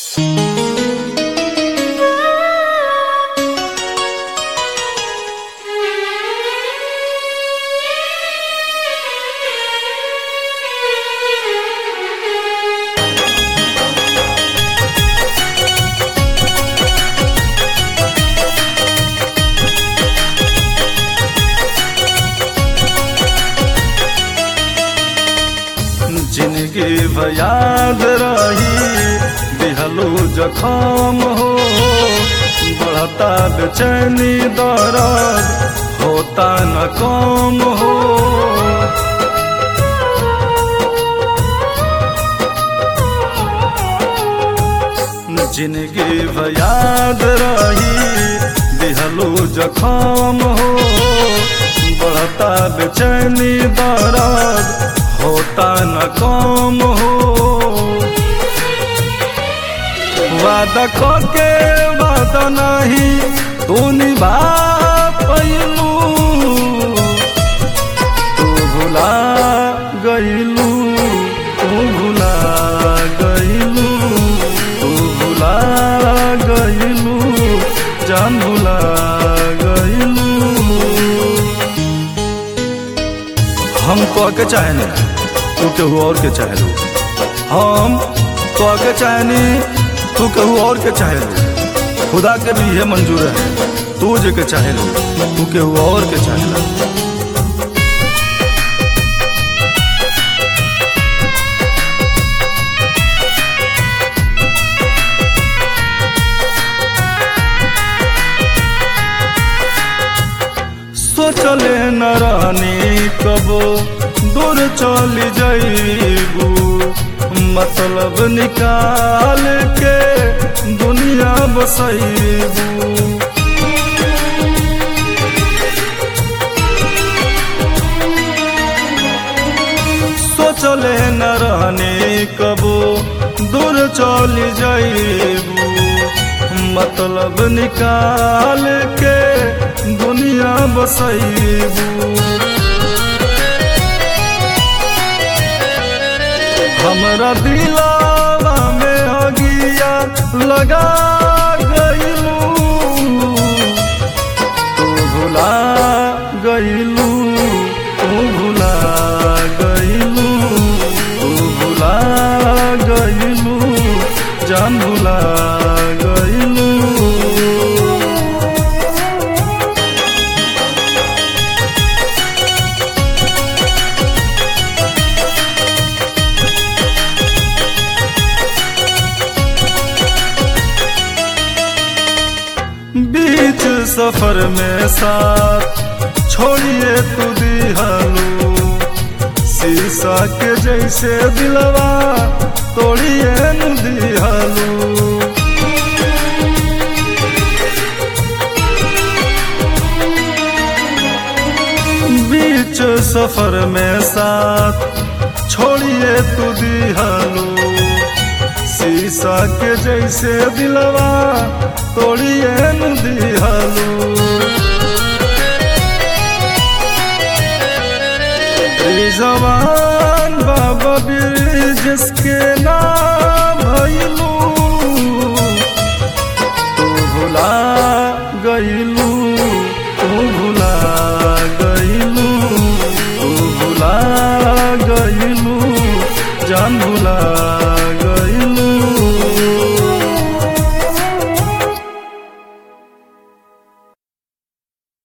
जिंदगी याद रही दिहलो जखम हो बढ़ता बेचैनी दर्द होता न कम हो जिंदगी याद रही दिहलो जखम हो बढ़ता बेचैनी दर्द होता न कम हो वादा के वादा नहीं तू निभा पैलू तू भुला गईलू तू भुला गईलू तू भुला गईलू जान भुला गईलू हम कह के चाहे तू केहू और के चाहे लू हम कह के चाहे तू केहू और के चाहे लू खुदा के भी ये मंजूर है तू जे के चाहे लू तू केहू और के चाहे लू सोचले न रहनी कबो दूर चली जाइबू मतलब निकाल के दुनिया बसैबू सोचले न रहनी कबो दूर चली जाइबू मतलब निकाल के दुनिया बसैबू हमरा दिलावा में अगिया लगा गईलू तू भुला गईलू तू भुला गईलू तू भुला गईलू जान भुला गईलू बीच सफर में साथ छोड़िए तू दिहलू शीशा के जैसे दिलवा तोड़िए न दिहलू बीच सफर में साथ छोड़िए तू दिहलू शीशा के जैसे दिलवा तोड़िए न दिहलू जवान बाबा जिसके नाम